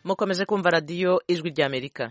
mukomeje kumva radiyo ijwi ry'amerika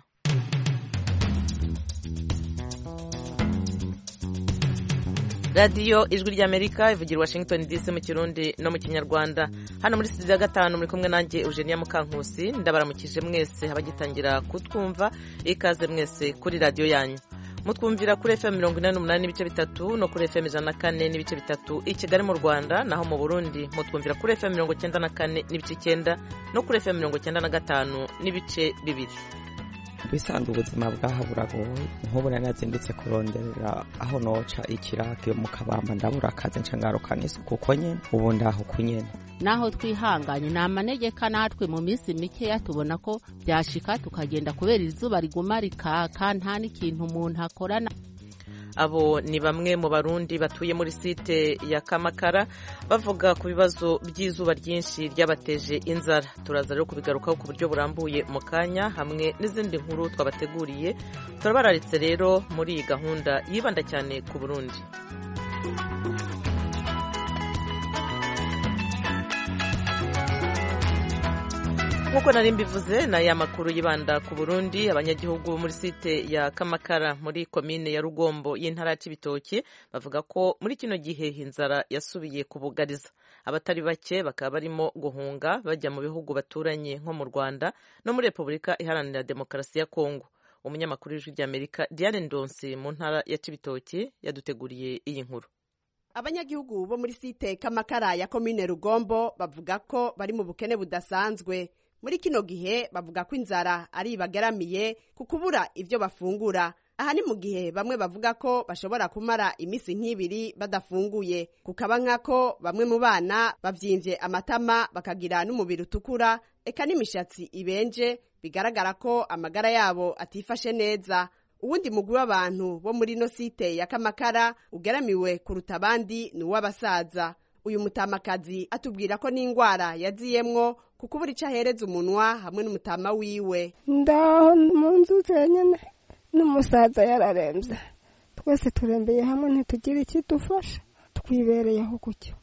radiyo ijwi ry'amerika ivugira washington dc mu kirundi no mu kinyarwanda hano muri studio ya gatanu muri kumwe nanjye eugenia mukankusi ndabaramukije mwese abagitangira kutwumva ikaze mwese kuri radiyo yanyu mutwumvira kuri fm mirongo inani n'umunani n'ibice bitatu no kuri fm ijana na kane n'ibice bitatu i kigali mu rwanda naho mu burundi mutwumvira kuri fm mirongo icyenda na kane n'ibice icyenda no kuri fm mirongo icyenda na gatanu n'ibice bibiri bisanzwe ubuzima bwaha buragoye nk'ubu nari nazindutse kuronderera aho noca ikirake mu kabamba ndabura akazi nca ngarukana isuku uko nyene ubu ndaho ku nyene naho twihanganye ni amanegeka natwe mu minsi mikeya tubona ko byashika tukagenda kubera izuba riguma rikaka nta n'ikintu umuntu akorana abo ni bamwe mu barundi batuye muri site ya kamakara bavuga ku bibazo by'izuba ryinshi ryabateje inzara turaza rero kubigarukaho ku buryo burambuye mu kanya hamwe n'izindi nkuru twabateguriye turabararitse rero muri iyi gahunda yibanda cyane ku burundi nk'uko nari mbivuze ni aya makuru yibanda ku burundi abanyagihugu bo muri site ya kamakara muri komine ya rugombo y'intara ya cibitoki bavuga ko muri kino gihe inzara yasubiye kubugariza abatari bake bakaba barimo guhunga bajya mu bihugu baturanye nko mu rwanda no muri repubulika iharanira demokarasi ya kongo umunyamakuru w'ijwi ry'amerika diane ndonsi mu ntara ya cibitoki yaduteguriye iyi nkuru abanyagihugu bo muri site kamakara ya komine rugombo bavuga ko bari mu bukene budasanzwe muri kino gihe bavuga ko inzara ari ibagaramiye ku kubura ibyo bafungura aha ni mu gihe bamwe bavuga ko bashobora kumara iminsi nk'ibiri badafunguye kukaba nk'ako bamwe mu bana bavyimvye amatama bakagira n'umubiri utukura eka n'imishatsi ibenje bigaragara ko amagara yabo atifashe neza uwundi mugwi w'abantu bo muri ino site ya kamakara ugaramiwe kuruta abandi ni uw'abasaza uyu mutamakazi atubwira ko n'indwara yaziyemwo kuko ubura icyo ahereza umunwa hamwe n'umutama wiwe ndaho mu nzu zenyine n'umusaza yararembye twese turembeye hamwe ntitugire ikidufasha twibereyeho gutyo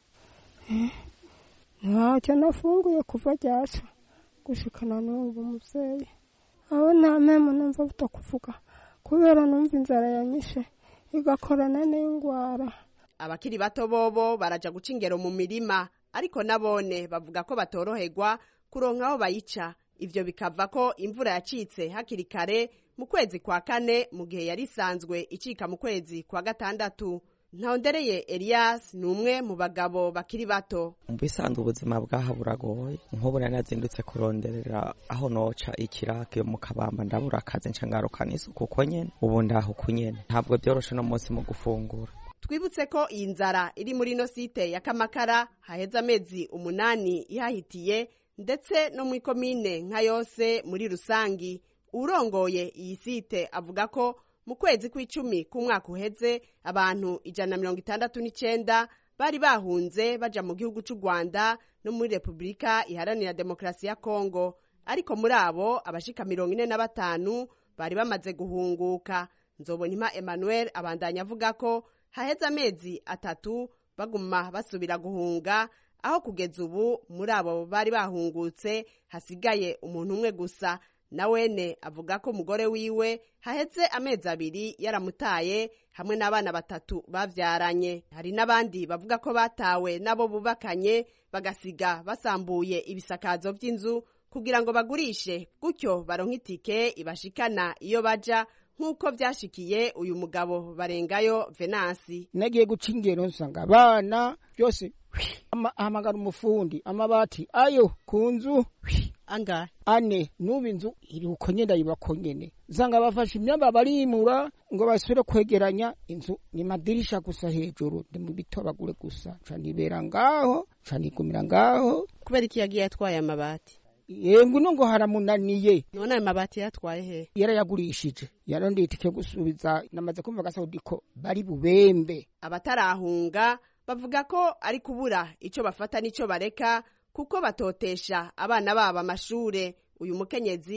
ntacyo nafunguye kuva ryaca gushikana n'ubu mubyeyi aho nta mpemu numva butakuvuga kubera numva inzara yanyishe igakorana n'indwara abakiri bato bobo baraja guca ingero mu mirima ariko nabone bavuga ko batoroherwa kuronka aho bayica ivyo bikava ko imvura yacitse hakiri kare mu kwezi kwa kane mu gihe yari isanzwe icika mu kwezi kwa gatandatu ntawondereye elias ni umwe mu bagabo bakiri bato mu bisanzwe ubuzima bwaha buragoye nk'ubu nari nazindutse kuronderera aho noca ikirake mu kabamba ndabura akazi nca ngarukana isuku uko nyene ubu ndaho ku nyene ntabwo byoroshe no munsi mu gufungura twibutse ko iyi nzara iri muri ino site ya kamakara haheze amezi umunani ihahitiye ndetse no mu ikomine nka yose muri rusangi urongoye iyi site avuga ko mu kwezi kw'icumi k'umwaka uheze abantu ijana na mirongo itandatu n'icenda bari bahunze baja mu gihugu c'u rwanda no muri repubulika iharanira demokarasi ya kongo ariko muri abo abashika mirongo ine na batanu bari bamaze guhunguka nzobonima emmanuel abandanya avuga ko haheze amezi atatu baguma basubira guhunga aho kugeza ubu muri abo bari bahungutse hasigaye umuntu umwe gusa na wene avuga ko umugore wiwe haheze amezi abiri yaramutaye hamwe n'abana batatu bavyaranye hari n'abandi bavuga ko batawe n'abo bubakanye bagasiga basambuye ibisakazo vy'inzu kugira ngo bagurishe gutyo baronke itike ibashikana iyo baja nk'uko byashikiye uyu mugabo barengayo venansi nagiye guca ingero nsanga abana byose ahamagara umufundi amabati ayo ku nzu angahe ane n'ubu inzu iri uko nyene yubako nyene nsanga bafashe imyamba barimura ngo basubire kwegeranya inzu ni madirisha gusa hejuru ndi mu bitobagure gusa ca nibera ngaho ca nigumira ngaho kubera iki yagiye atwaye amabati yengu no ngo haramunaniye none ayo mabati yatwaye he yarayagurishije yarondeye itike gusubiza namaze kumva gasaudi ko bari bubembe abatarahunga bavuga ko ari kubura ico bafata n'ico bareka kuko batotesha abana babo amashure uyu mukenyezi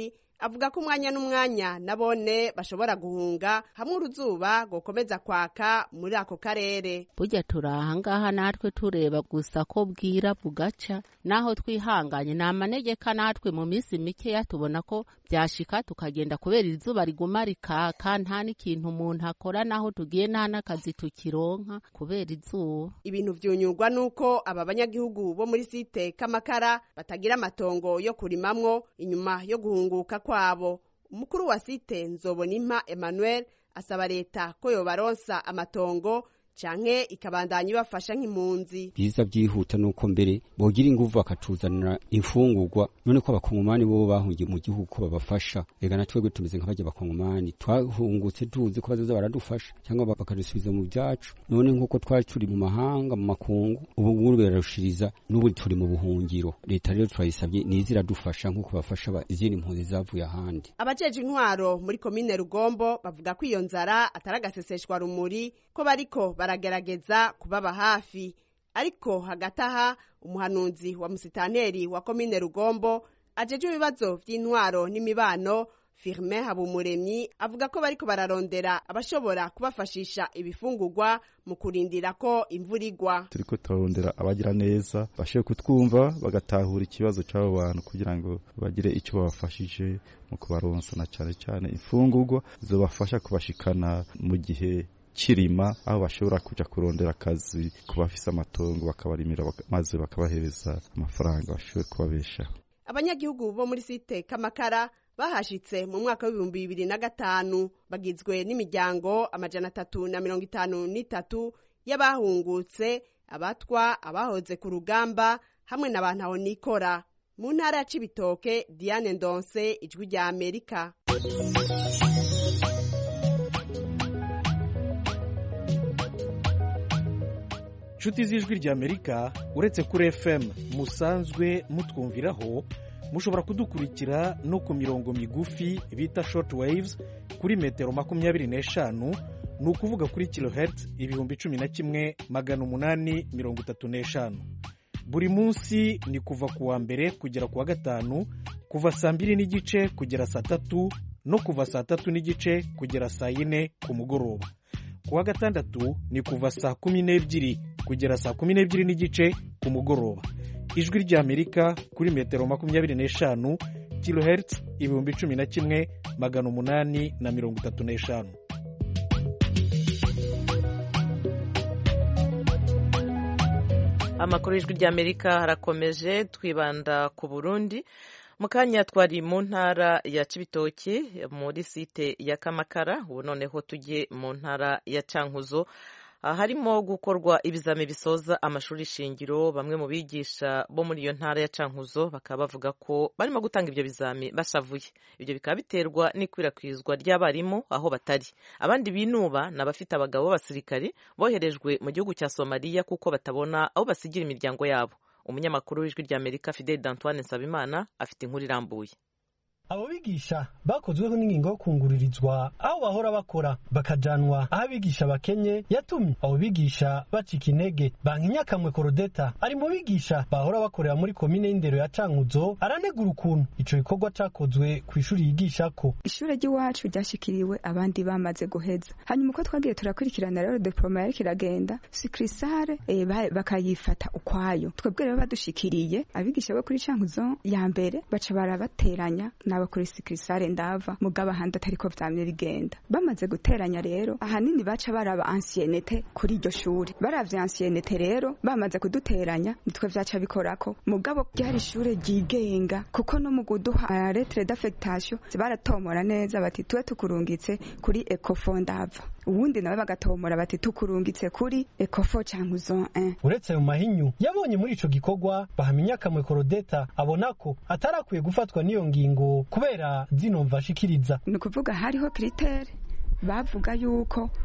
avuga ko umwanya n'umwanya nabone bashobora guhunga hamwe uruzuba gokomeza kwaka muri ako karere burya turi ahangaha natwe tureba gusa ko bwira bugaca naho twihanganye ni amanegeka natwe mu minsi mikeya tubona ko byashika tukagenda kubera izuba riguma rikaka nta n'ikintu umuntu akora naho tugiye nta n'akazi tukironka kubera izuba ibintu vyunyurwa nuko aba banyagihugu bo muri site kamakara batagira amatongo yo kurimamwo inyuma yo guhunguka kwabo umukuru wa site nzobonimpa emmanuel asaba leta ko yobaronsa amatongo canke ikabandanya ibafasha nk'impunzi biza byihuta nuko mbere bogira inguvu bakatuzanira imfungurwa none ko abakongomani bo bahungiye mu gihugu ko babafasha ega na twebwe tumeze nk'abajya abakongomani twahungutse tuzi ko bazoza baradufasha cyangwa bakadusubiza mu byacu none nk'uko twari turi mu mahanga mu makungu ubu ngubu birarushiriza n'ubu turi mu buhungiro leta rero turayisabye niza iradufasha nk'uko bafasha izindi mpunzi zavuye ahandi abajeje intwaro muri komine rugombo bavuga ko iyo nzara atari agaseseshwa rumuri ko bariko baragerageza kubaba hafi ariko hagati aha umuhanuzi wa musitanteri wa komine rugombo ajeje ibibazo vy'intwaro n'imibano firmin habumuremyi avuga ko bariko bararondera abashobora kubafashisha ibifungurwa mu kurindira ko imvura igwa turiko turarondera abagira neza bashoboye kutwumva bagatahura ikibazo c'abo bantu kugira ngo bagire ico babafashije mu kubaronsa na cane cane imfungurwa zobafasha kubashikana mu gihe kirima aho bashobora kuja kurondera akazi ku bafise amatongo bakabarimira maze bakabahereza amafaranga bashobore kubabeshaho abanyagihugu bo muri site kamakara bahashitse mu mwaka w'ibihumbi bibiri na gatanu bagizwe n'imiryango amajana atatu na mirongo itanu n'itatu y'abahungutse abatwa abahoze ku rugamba hamwe na ba ntahonikora mu ntara ya cibitoke diane ndonse ijwi rya amerika inshuti z'ijwi ry'amerika uretse kuri fm musanzwe mutwumviraho mushobora kudukurikira no ku mirongo migufi bita short waves kuri metero makumyabiri n'eshanu ni ukuvuga kuri kilohertz ibihumbi cumi na kimwe magana umunani mirongo itatu n'eshanu buri munsi ni kuva ku wa mbere kugera ku wa gatanu kuva saa mbiri n'igice kugera saa tatu no kuva saa tatu n'igice kugera saa yine ku mugoroba ku wa gatandatu ni kuva saa kumi n'ebyiri kugera saa kumi n'ebyiri n'igice ku mugoroba ijwi ry'amerika kuri metero makumyabiri n'eshanu kilohertz ibihumbi cumi na kimwe magana umunani na mirongo itatu n'eshanu amakuru y'ijwi ry'amerika harakomeje twibanda ku burundi mu kanya twari mu ntara ya cibitoki muri site ya kamakara ubu noneho tujye mu ntara ya cankuzo harimo gukorwa ibizami bisoza amashuri shingiro bamwe mu bigisha bo muri iyo ntara ya cankuzo bakaba bavuga ko barimo gutanga ibyo bizami bashavuye ibyo bikaba biterwa n'ikwirakwizwa ry'abarimu aho batari abandi binuba ni abafite abagabo b'abasirikari boherejwe mu gihugu cya somaliya kuko batabona aho basigira imiryango yabo umunyamakuru w'ijwi ry'amerika fidel d'antoine nsabimana afite inkuru irambuye abo bigisha bakozweho n'ingingo yo kunguririzwa aho bahora bakora bakajanwa aho abigisha bakenye yatumye abo bigisha bacika intege bankinyakamwe korodeta ari mu bigisha bahora bakorera muri komine y'indero ya cankuzo aranegura ukuntu ico gikorwa cakozwe ku ishuri yigishako ishure ry'iwacu ryashikiriwe abandi bamaze guheza hanyuma uko twagiye turakurikirana rero diploma yariko iragenda sikrisare e, bakayifata ukwayo twebwe rero badushikiriye abigisha bo kuri cankuzo ya mbere baca barabateranya n'abakuri sikirisare ndava mugabo ahandi atariko vyamye bigenda bamaze guteranya rero ahanini baca baraba ansiyenete kuri iryo shuri baravye ansiyenete rero bamaze kuduteranya nitwe vyaca bikorako mugabo ryari ishure ryigenga kuko no mu kuduha letre d'affectation baratomora neza bati tuwe tukurungitse kuri ecofo ndava ubundi nawe bagatomora bati tukurungitse kuri ecofo cankuzo 1 uretse mu mahinyu yabonye muri ico gikorwa bahamya akamwe korodeta abona ko atarakwiye gufatwa n'iyo ngingo kubera zino mvashikiriza ni ukuvuga hariho kiritere bavuga yuko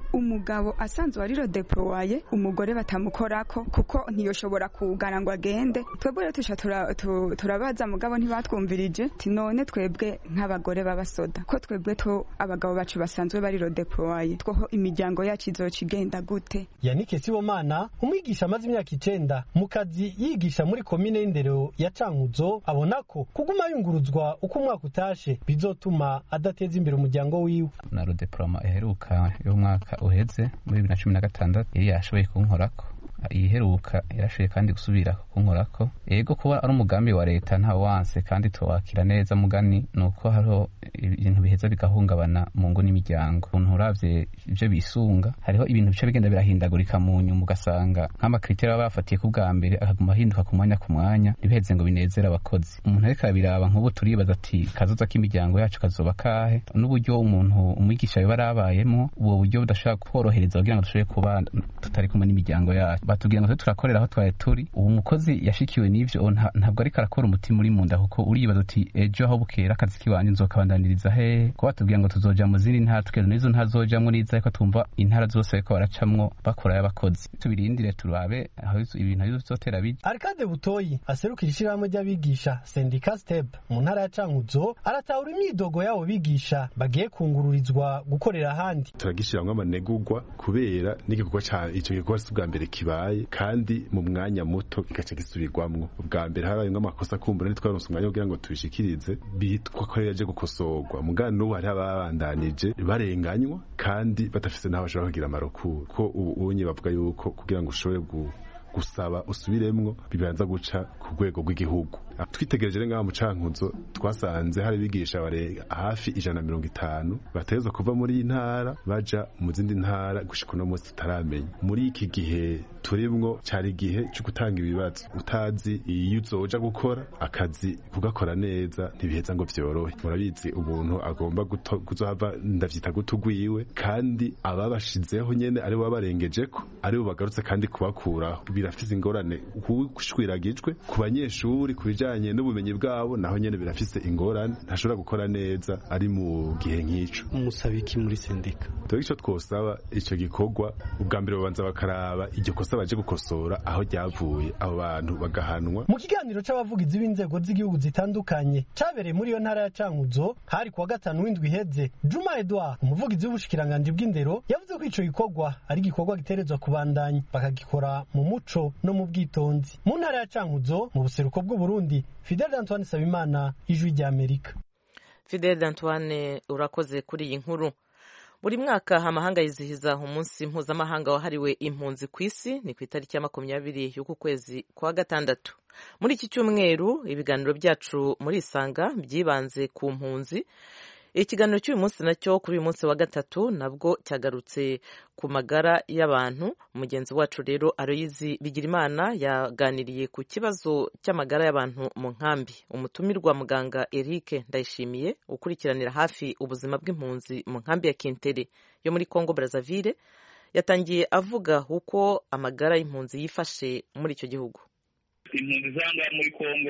umugabo asanzwe ari rodeploye umugore batamukorako kuko ntiyoshobora kugana ngo agende twebwe rero tusha tura- tu- turabaza mugabo ntibatwumvirije ti none twebwe nk'abagore b'abasoda ko twebwe to abagabo bacu basanzwe bari rodeploye twoho imiryango yacu izoca igenda gute yanike sibomana umwigisha amaze imyaka icenda mu kazi yigisha muri komine y'indero ya cankuzo abona ko kuguma yunguruzwa uko umwaka utashe bizotuma adateza imbere umuryango wiwe na rodeporoma iheruka y'umwaka uheze muri bibiri na cumi na gatandatu yari yashoboye kunkorako iyiheruka yarashoboye kandi gusubira kunkorako ego kuba ari umugambi wa leta nta wanse kandi tuwakira neza mugani ni uko hariho ibintu biheza bigahungabana mu ngo n'imiryango umuntu uravye ivyo bisunga hariho ibintu bica bigenda birahindagurika mu nyuma ugasanga nk'amakriteri baba bafatiye ku bwa mbere akaguma ahinduka ku mwanya ku mwanya ntibiheze ngo binezere abakozi umuntu ariko arabiraba nk'ubu turibaza ati kazoza k'imiryango yacu kazoba kahe n'uburyo umuntu umwigisha yoba arabayemo ubwo buryo budashobora korohereza kugira ngo dushobore kuba tutari kumwe n'imiryango yacu batubwira ngo tube turakorera aho twari turi uwo mukozi yashikiwe n'ivyo nta- ntabwo ariko arakora umutima uri mu nda kuko uribaza uti ejo aho bukera akazi kiwanje nzokabandaniriza hehe ko batubwira ngo tuzoja mu zindi ntara tukero n'izo ntazojamwo n'iza ariko twumva intara zose bariko baracamwo bakorayo abakozi tubirindire turabe aho ibintu bizotera bija arikade butoyi aserukira ishirahamwe ry'abigisha sendika step mu ntara ya cankuzo aratahura imyidogo y'abo bigisha bagiye kungururizwa gukorera ahandi turagishiramwo amanegurwa kubera n'igikorwa ca ico gikorwa si ubwa mbere kibaye kandi mu mwanya muto kigaca gisubirwamwo ubwa mbere habayemwo amakosa kumbura ntitwaronse umwanya kugira ngo tubishikirize bitwa ko yaje gukosorwa mugana n'ubu hariho ababandanije barenganywa kandi badafise n'aho bashobora kugira amarokuru ko ubu unye bavuga yuko kugira ngo ushobore gu gusaba usubiremwo bibanza guca ku rwego rw'igihugu twitegereje rero ngaha mu cankuzo twasanze hari abigisha barenga hafi ijana na mirongo itanu bategerezwa kuva muri iyi ntara baja mu zindi ntara gushika uno munsi tutaramenya muri iki gihe turimwo cari igihe co gutanga ibibazo utazi iyo uzoja gukora akazi kugakora neza ntibiheza ngo vyorohe murabizi umuntu agomba guto- kuzohava ndavyita gutugwiwe kandi ababashizeho nyene ari bo babarengejeko ari bo bagarutse kandi kubakuraho birafise ingorane kushwiragijwe ku banyeshuri ku bijanye n'ubumenyi bwabo naho nyene birafise ingorane ntashobora gukora neza ari mu gihe nk'ico umusaba iki muri sendika twebwe ico twosaba ico gikorwa ubwa mbere babanza bakaraba iryo kosa baje gukosora aho ryavuye abo bantu bagahanwa mu kiganiro c'abavugizi b'inzego z'igihugu zitandukanye cabereye muri iyo ntara ya cankuzo hari kuwa gatanu w'indwi iheze juma edouard umuvugizi w'ubushikiranganji bw'indero yavuze ko ico gikorwa ari igikorwa giterezwa kubandanya bakagikora mu muco no mu bwitonzi mu ntara ya cankuzo mu buseruko bw'uburundi fidel antoine sabimana ijwi ry'amerika fidel antoine urakoze kuri iyi nkuru buri mwaka amahanga yizihiza umunsi mpuzamahanga wahariwe impunzi ku isi ni ku itariki ya makumyabiri y'uku kwezi kwa gatandatu muri iki cyumweru ibiganiro byacu muri isanga byibanze ku mpunzi ikiganiro cy'uyu munsi nacyo kuri uyu munsi wa gatatu nabwo cyagarutse ku magara y'abantu mugenzi wacu rero aroyizi bigirimana yaganiriye ku kibazo cy'amagara y'abantu mu nkambi umutumirwa muganga eric ndayishimiye ukurikiranira hafi ubuzima bw'impunzi mu nkambi ya kintere yo muri congo brazzaville yatangiye avuga uko amagara y'impunzi yifashe muri icyo gihugu impunzi z'ahangaha muri congo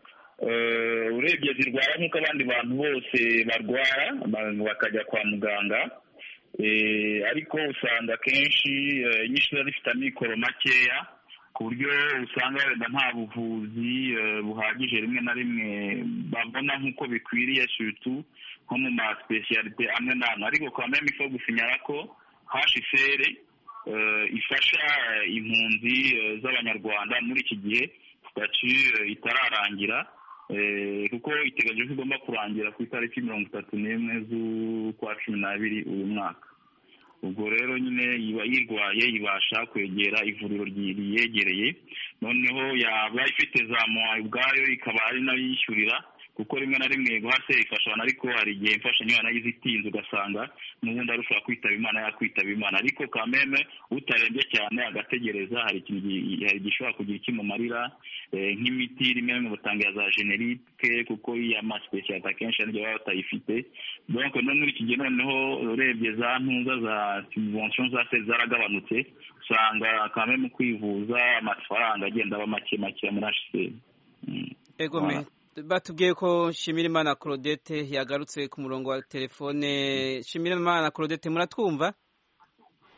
eh, urebye zirwara nk'uko abandi bantu bose barwara abantu bakajya kwa muganga eh, ariko usanga akenshi eh, nyinshi ziba zifite amikoro makeya ku buryo usanga wenda nta buvuzi eh, buhagije rimwe na rimwe babona nk'uko bikwiriye sutu nko mu masipesiyalite amwe n'amwe ariko kwa meme ifo gusinyara ko hsr eh, ifasha eh, impunzi eh, z'abanyarwanda muri iki gihe sitati eh, itararangira eh, kuko iteganyijwe ko igomba kurangira ku itariki mirongo itatu n'imwe z'ukwa cumi n'abiri uyu mwaka ubwo rero nyine iba yirwaye ibasha kwegera ivuriro ryi- riyegereye noneho yaba ifite za mowa ubwayo ikaba ari nayo yishyurira kuko rimwe na rimwe guhase ifasha abantu ariko hari igihe imfashanyo yanagize itinze ugasanga n'ubundi arushaho kwitaba imana yakwitaba imana ariko kameme utarembye cyane agategereza hari ikintu gi- hari igishobora kugira ikimumarira eh, nk'imiti rimwe na rimwe batanga za generike kuko iya masipesiyalite akenshi hari igihe baba batayifite donc no muri iki gihe noneho urebye za ntuza za subvention za se zaragabanutse usanga kameme kwivuza amafaranga agenda aba make make muri hsr ego me batubwiye ko Shimirimana Claudette yagarutse ku murongo wa telefone Shimirimana Claudette muratwumva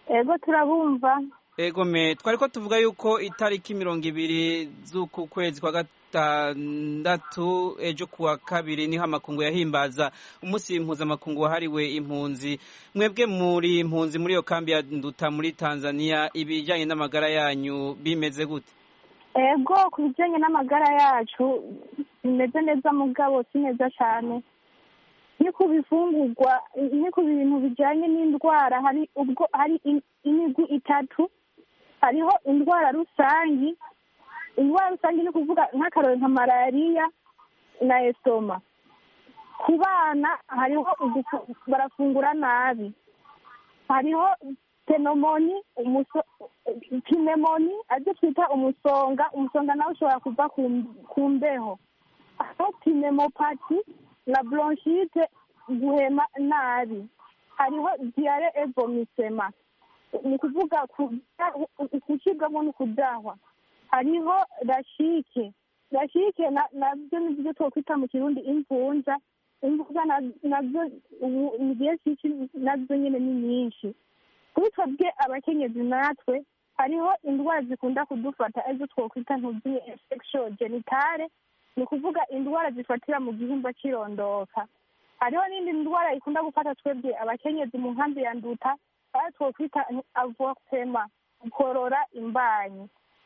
ego turabumva ego me twari ko tuvuga yuko itariki mirongo ibiri z'uku kwezi kwa gatandatu ejo kuwa kabiri niho amakungu yahimbaza umunsi mpuzamakungu wahariwe impunzi mwebwe muri impunzi muri iyo kambi ya nduta muri tanzania ibijyanye n'amagara yanyu bimeze gute ego ku bijyanye n'amagara yacu bimeze neza mugabo si neza cyane ni ku bifungurwa ni ku bintu bijyanye n'indwara hari ubwo hari imigwi itatu hariho indwara rusangi indwara rusange ni kuvuga nk'akarori nka malariya na esoma ku bana hariho barafungura nabi hariho tenomoni pinemoni aribyo twita umusonga umusonga nawe ushobora kuva ku mbeho hariho pinemopati na bronchite guhema nabi hariho diyare evomisema ni ukuvuga gucibwamo no kudahwa hariho rashike rashike nabyo ni byo twakwita mu kirundi imvunja imvunja nabyo mu gihe cyinshi nazo nyine ni nyinshi kuri twebwe abakenyezi natwe hariho indwara zikunda kudufata arizo twakwita ntugiye infection genitale ni ukuvuga indwara zifatira mu gihimba cy'irondoka hariho n'indi ndwara ikunda gufata twebwe abakenyezi mu nkambi ya nduta aho twakwita avokema gukorora imbanyi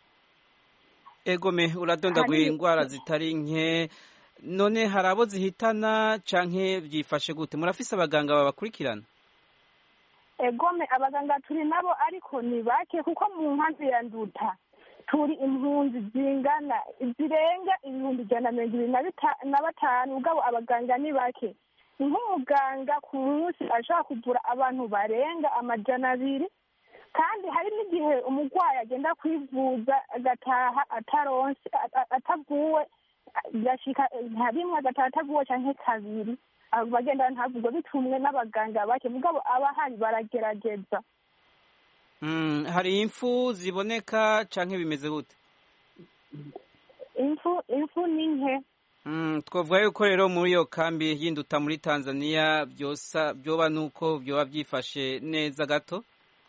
egome uradondaguye indwara zitari nke none hari abo zihitana canke byifashe gute murafise abaganga babakurikirana egome abaganga turi nabo ariko ni bake kuko mu nkambi ya nduta turi impunzi zingana zirenga ibihumbi ijana na mirongo ibiri na batanu ubwabo abaganga ni bake nk'umuganga ku munsi ashobora kuvura abantu barenga amajana abiri kandi hari n'igihe umurwayi agenda kwivuza agataha ataronse atavuwe gashika nka rimwe agataha atavuwe canke kabiri bagenda ntavugwe bitumwe n'abaganga bake mugabo abahari baragerageza hari impfu ziboneka canke bimeze gute impfu impfu ni nke twavuga yuko rero muri iyo kambi y'induta muri tanzania byosa byoba nuko byoba byifashe neza gato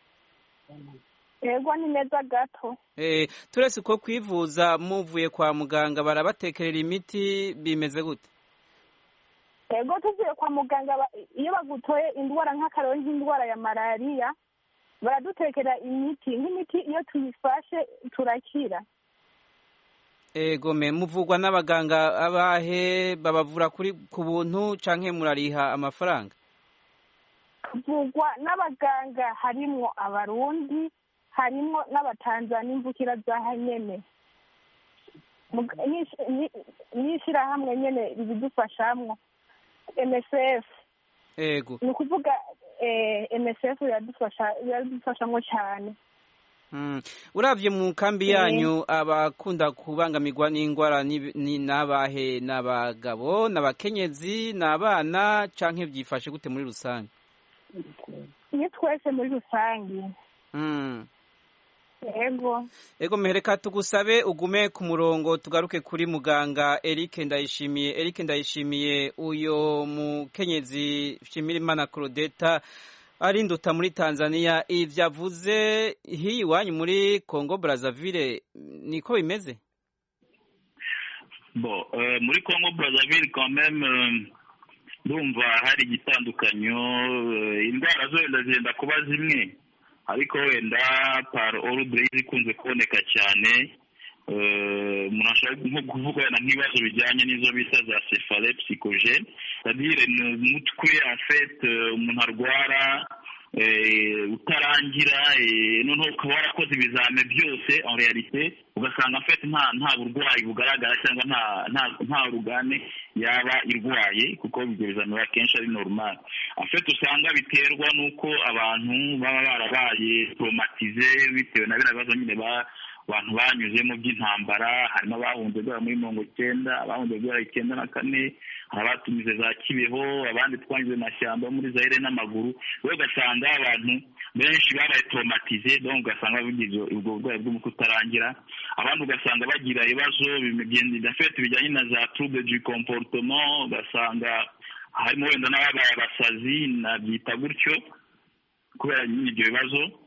yego ni neza gato turese uko kwivuza muvuye kwa muganga barabatekerera imiti bimeze gute yego tuvuye kwa muganga iyo bagutoye indwara nk'akarori nk'indwara ya malariya baradutekera imiti nk'imiti iyo tuyifashe turakira ego me muvugwa n'abaganga abahe babavura kuri ku buntu canke murariha amafaranga tuvugwa n'abaganga harimwo abarundi harimwo n'abatanzania imvukira za nyene n'ishirahamwe nyene ribidufashamwo msf ego ni ukuvuga msf iradufashamwo cyane urabye mu kambi yanyu abakunda kubangamirwa n'indwara ni n'abahe n'abagabo n'abakenyezi n'abana canke byifashe gute muri rusange ni twese muri rusange ego ego mehereka tugusabe ugume ku murongo tugaruke kuri muganga Eric Ndayishimiye Eric Ndayishimiye uyo mukenyezi Shimirimana Claudeta ari nduta muri Tanzania ivyo avuze hiyi iwanyu muri Congo Brazzaville niko bimeze bo uh, muri Congo Brazzaville quand même ndumva uh, hari igitandukanyo uh, indwara zo wenda zigenda kuba zimwe ariko wenda par ordre ikunze kuboneka cyane umuntu ashobora nko kuvuga wenda nk'ibibazo bijyanye n'izo bita za cefale psychogene c'est-à-dire ni umutwe en fait umuntu arwara utarangira noneho ukaba warakoze ibizame byose en realite ugasanga en fait nta nta burwayi bugaragara cyangwa nta nta nta rugane yaba irwaye kuko ibyo bizamini akenshi ari normal en fait usanga biterwa n'uko abantu baba barabaye traumatize bitewe na biriya bibazo nyine ba abantu banyuzemo by'intambara harimo abahunze guhera muri mirongo icyenda abahunze guhera icyenda na kane hari abatumize za kibeho abandi twanyuze mashyamba muri zaire n'amaguru rero ugasanga abantu benshi babaye traumatize donc ugasanga bagize ubwo burwayi bw'umutwe utarangira abandi ugasanga bagira ibibazo bifite bijyanye na za trouble du comportement ugasanga harimo wenda n'ababaye abasazi nabyita gutyo kubera nyine ibyo bibazo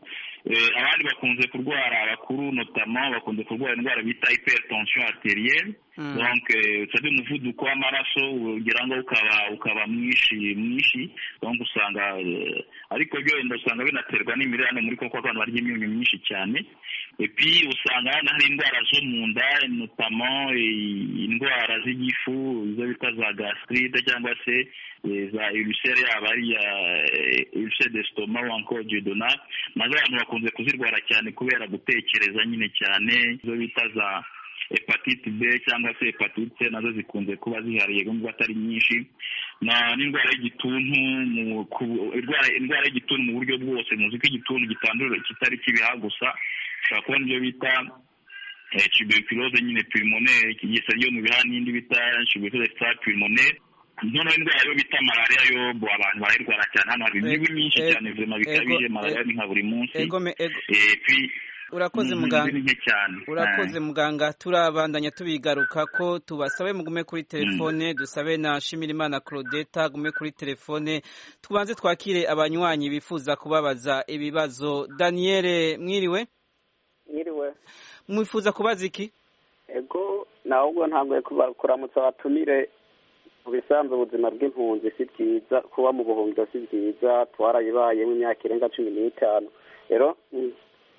Eh, abandi bakunze kurwara abakuru notama bakunze kurwara indwara bita hypertension arterielle Mm. donc eh, utari umuvuduko w'amaraso ugira ngo ukaba ukaba mwinshi mwinshi donc usanga eh, ariko byo wenda usanga binaterwa n'imirire hano muri koko abantu barya imyunyu myinshi cyane epi usanga hano hari indwara zo mu nda notamment eh, indwara z'igifu izo bita za gastrite cyangwa se eh, za ulcere yaba ari ya ulcere d'estomac ou encore duodenal nazo abantu bakunze kuzirwara cyane kubera gutekereza nyine cyane izo bita za hepatite B cyangwa se hepatite C nazo zikunze kuba zihariye nubwo atari nyinshi na n'indwara y'igituntu mu ku- indwara indwara y'igituntu mu buryo bwose muzi ko igituntu gitandura kitari kibiha gusa ushobora kubona ibyo bita eh, tuberculose nyine pulmonaire ikigisa ryo mu bihaha n'indi bita tuberculose extra pulmonaire noneho indwara yo bita malariya yo bo abantu barayirwara cyane hano hari imibu myinshi ego- cyane vema bikabije ego- malariya ni nka buri munsi ego me- ego- Eh, puis urakoze mm, muganga ni nke cyane urakoze muganga turabandanya tubigaruka ko tubasabe mugume kuri telefone dusabe na shimirimana claudeta agume kuri telefone tubanze twakire abanywanyi bifuza kubabaza ibibazo daniele mwiriwe Mwiriwe. mwifuza kubaza iki Ego nahubwo ntabwo kuramutsa abatumire mu bisanzwe ubuzima bw'impunzi si bwiza kuba mu buhungiro si bwiza twarayibayemo imyaka irenga cumi n'itanu rero mm,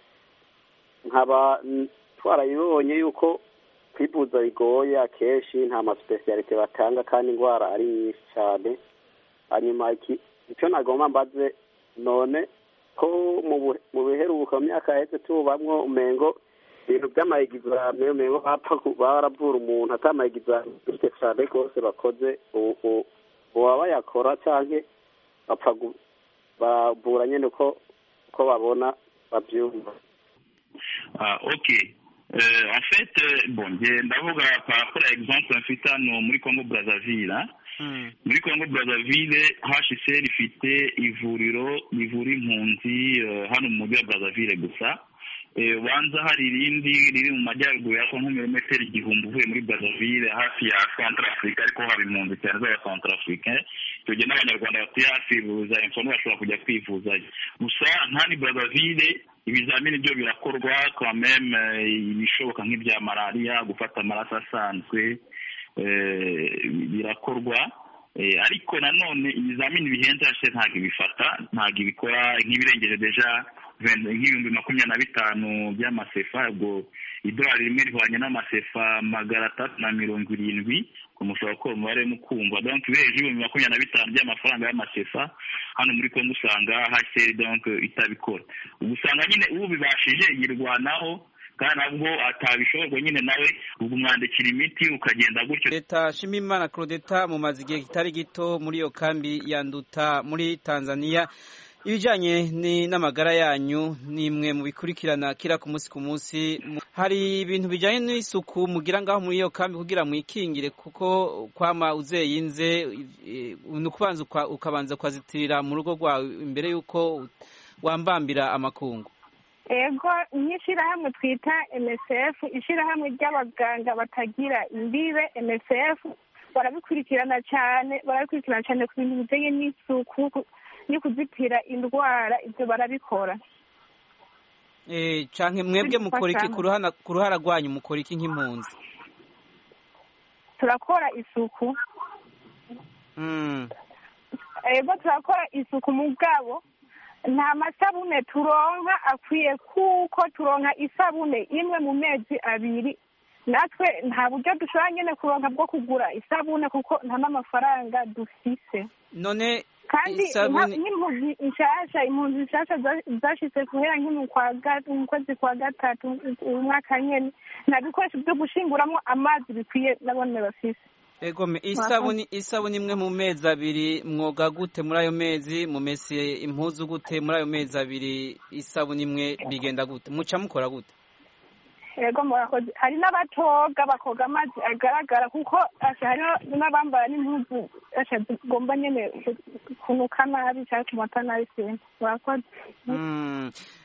nkaba mm, twarayibonye yuko kwivuza bigoye akenshi nta masipesiyalite batanga kandi indwara ari nyinshi cyane hanyuma iki icyo nagomba mbaze none ko mu bu- mu biheruka mu myaka yaheze tubamwo umengo ibintu by'amayegizame umengo bapfa ku- baravura umuntu atamayegizame bifite cyane rwose bakoze ubu- ubu- uba bayakora canke bapfa gu- bavura nyene uko uko babona bavyumva Ah, ok. Euh, en fait, euh, bon, nge ndavuga par rapport à exemple mfite hano muri Congo Brazzaville. hein. Muri Congo Brazzaville HCR ifite ivuriro rivura impunzi eh, hano mu mujyi wa Brazzaville gusa. Eh, ubanza hari irindi riri mu majyaruguru ya Congo nk'ibirometero igihumbi uvuye muri Brazzaville hafi ya Centrafrique ariko haba impunzi cyane z'aba Centrafrique. Icyo gihe n'abanyarwanda batuye hafi buza info bashobora kujya kwivuzayo. Gusa nta ni Brazzaville ibizamini byo birakorwa quand même eh, ibishoboka nk'ibya malariya gufata amaraso asanzwe eh, birakorwa eh, ariko nanone ibizamini bihenze hashe ntabwo ibifata ntabwo ibikora nk'ibirengeje deja ven- nk'ibihumbi makumyabiri na bitanu by'amasefa ubwo idolari rimwe rihwanye n'amasefa magana atatu na mirongo irindwi ngo mushobora kuba umubare mukumva donc ubiheje ibihumbi makumyabiri na bitanu by'amafaranga y'amasefa hano muri kongo usanga hcr donc itabikora ubwo usanga nyine ubibashije yirwanaho kandi nabwo atabishoborwa nyine nawe ubwo umwandikira imiti ukagenda gutyo leta shimimana claudeta mumaze igihe kitari gito muri iyo kambi ya nduta muri tanzania ibijyanye ni- n'amagara yanyu ni imwe mu bikurikirana kira ku munsi ku munsi Mu- hari ibintu bijyanye n'isuku mugira ngaho muri iyo kambi kugira mwikingire kuko kwama uzeyinze eh, ni ukubanza uka- ukabanza ukazitirira mu rugo rwawe imbere y'uko wambambira amakungu ego nk'ishyirahamwe twita msf ishyirahamwe ry'abaganga batagira imbibe msf barabikurikirana cyane barabikurikirana cyane ku bintu bijyanye n'isuku ku- no kuzitira indwara ibyo barabikora Eh, canke mwebwe mukora iki ku ruhana- ku ruhara rwanyu mukora iki nk'impunzi turakora isuku Mm. ego turakora isuku mu bwabo nta masabune turonka akwiye kuko turonka isabune imwe mu mezi abiri natwe nta buryo dushobora nyine kuronka bwo kugura isabune kuko nta n'amafaranga dufise none kandi isabune nka- nk'impunzi nshasha impunzi nshasha za- zashitse guhera nk'imu kwa ga- mu kwezi kwa gatatu uyu mwaka nyene nta bikoresho byo gushinguramo amazi bikwiye nabone bafise egome isabuni isabuni imwe mu mezi abiri mwoga gute muri ayo mezi mumese impuzu gute muri ayo mezi abiri isabuni imwe bigenda gute muca mukora gute ego murakoze hari n'abatoga bakoga amazi agaragara kuko asha hariho n'abambara n'impuzu asha zigomba nyene kunuka nabi cyangwa kumata nabi sinzi murakoze Mm.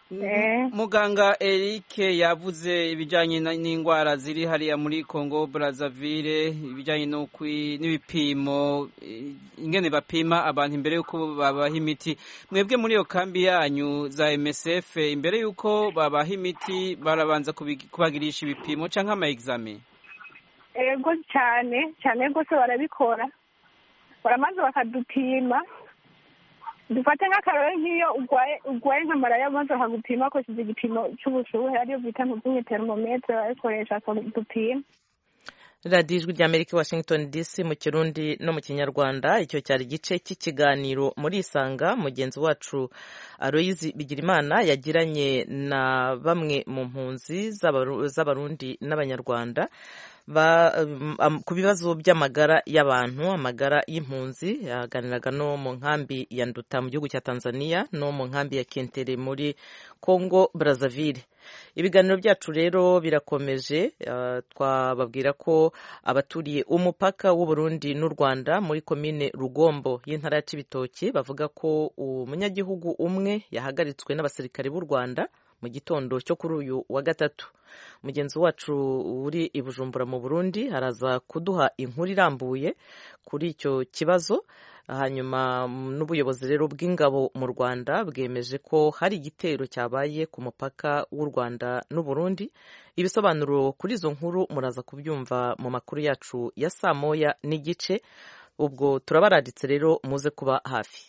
muganga Eric yavuze ibijyanye n'indwara ziri hariya muri Congo Brazzaville ibijyanye n'ibipimo ingene bapima abantu imbere y'uko babaha imiti mwebwe muri iyo kambi yanyu za MSF imbere y'uko babaha imiti barabanza kubagirisha ibipimo cyangwa ama examen ego cyane cyane rwose barabikora baramaze bakadupima dufate nk'akarore nk'iyo urwaye urwaye nka malariya maze bakagupima bakoresheje igipimo cy'ubushuhe ariyo bita ntuzumwe termometre barabikoresha dupima radiyo ijwi ry'amerika washington dc mu kirundi no mu kinyarwanda icyo cyari igice cy'ikiganiro muri isanga mugenzi wacu aloyizi bigirimana yagiranye na bamwe mu mpunzi z'abarundi n'abanyarwanda ku bibazo by'amagara y'abantu amagara y'impunzi yaganiraga no mu nkambi ya nduta mu gihugu cya tanzania no mu nkambi ya kentere muri congo brazzaville ibiganiro byacu rero birakomeje twababwira ko abaturiye umupaka w'uburundi n'u rwanda muri komine rugombo y'intara ya cibitoki bavuga ko umunyagihugu umwe yahagaritswe n'abasirikare b'u rwanda mu gitondo cyo kuri uyu wa gatatu mugenzi wacu uri i bujumbura mu burundi araza kuduha inkuru irambuye kuri icyo kibazo hanyuma n'ubuyobozi rero bw'ingabo mu rwanda bwemeje ko hari igitero cyabaye ku mupaka w'u rwanda n'uburundi ibisobanuro kuri izo nkuru muraza kubyumva mu makuru yacu ya saa moya n'igice ubwo turabaraditse rero muze kuba hafi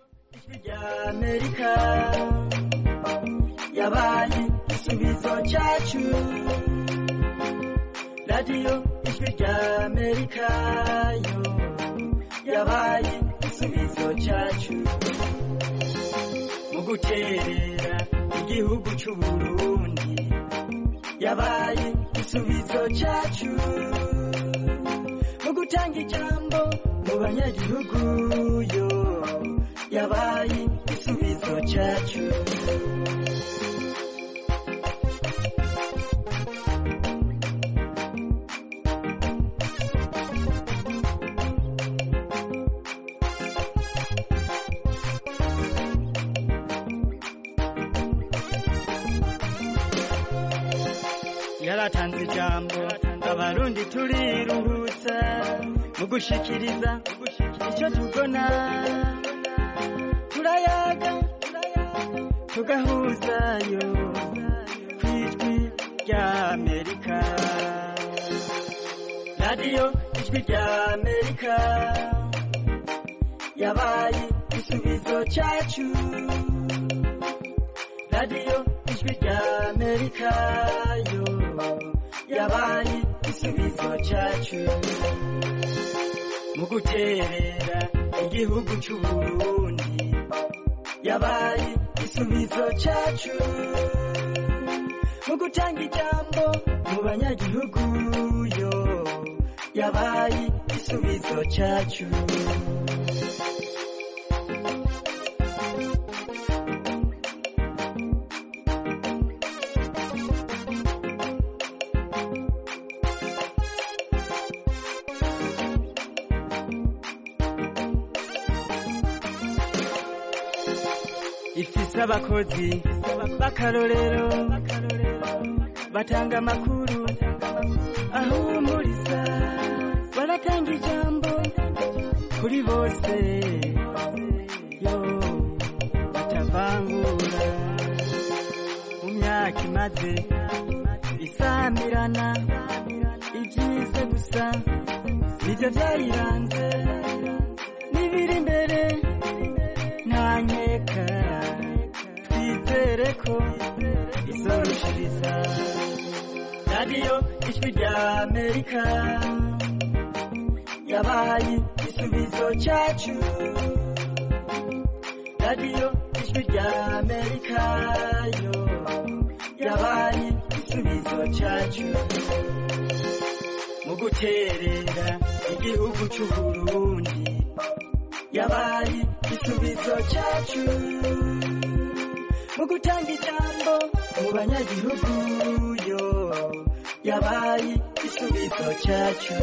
yabaye igisubizo cyacu radiyo ijwi rya amerika yo yabaye igisubizo cyacu mu guterera igihugu cy'u burundi yabaye igisubizo cyacu mu gutanga ijambo mu banyagihugu yo yabaye igisubizo cyacu yaratanze ijambo abarundi turiruhutsa mu gushikiriza icyo tubona turayaga tugahuzayo ku ijwi rya amerika radiyo ijwi rya amerika yabaye igisubizo cyacu radiyo ijwi rya amerika yo yabaye igisubizo cyacu mu guterera igihugu cy'u burundi yabaye igisubizo cyacu mu gutanga ijambo mu banyagihugu yo yabaye igisubizo cyacu ifise abakozi b'akarorero batanga amakuru ahumuriza baratanga ijambo kuri bose yo batavangura mu myaka imaze isamirana ibyiza gusa nibyo byayiranze n'ibiri imbere nta nkeka twizere ko izorushiriza radiyo ijwi rya amerika yabaye igisubizo cyacu radiyo ijwi rya amerika yo yabaye igisubizo cyacu mu guterera igihugu cy'u burundi yabaye igisubizo cyacu mu gutanga ijambo mu banyagihugu yo yabaye igisubizo cyacu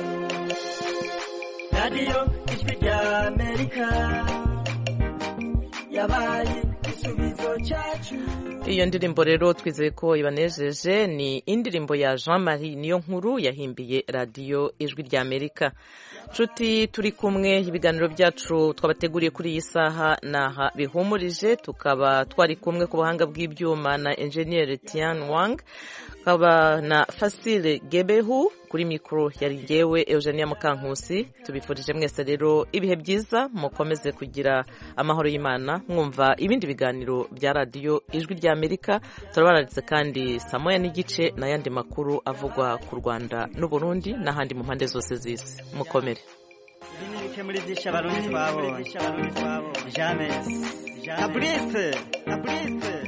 radiyo ijwi rya amerika yabaye igisubizo cyacu iyo ndirimbo rero twizeye ko ibanejeje ni indirimbo ya jean marie niyo nkuru yahimbiye radiyo ijwi ry'amerika nshuti turi kumwe ibiganiro byacu twabateguriye kuri iyi saha naha bihumurije tukaba twari kumwe ku buhanga bw'ibyuma na enjeniyeri tian wang hakaba na fasile gebehu kuri mikoro yari ngewe eugenia mukankusi tubifurije mwese rero ibihe byiza mukomeze kugira amahoro y'imana mwumva ibindi biganiro bya radiyo ijwi ry'amerika turabaranditse kandi saa moya n'igice n'ayandi makuru avugwa ku rwanda n'uburundi n'ahandi mu mpande zose z'isi mukomere ibi ni bike muri byinshi abarundi twabonye jamesi na burise na burise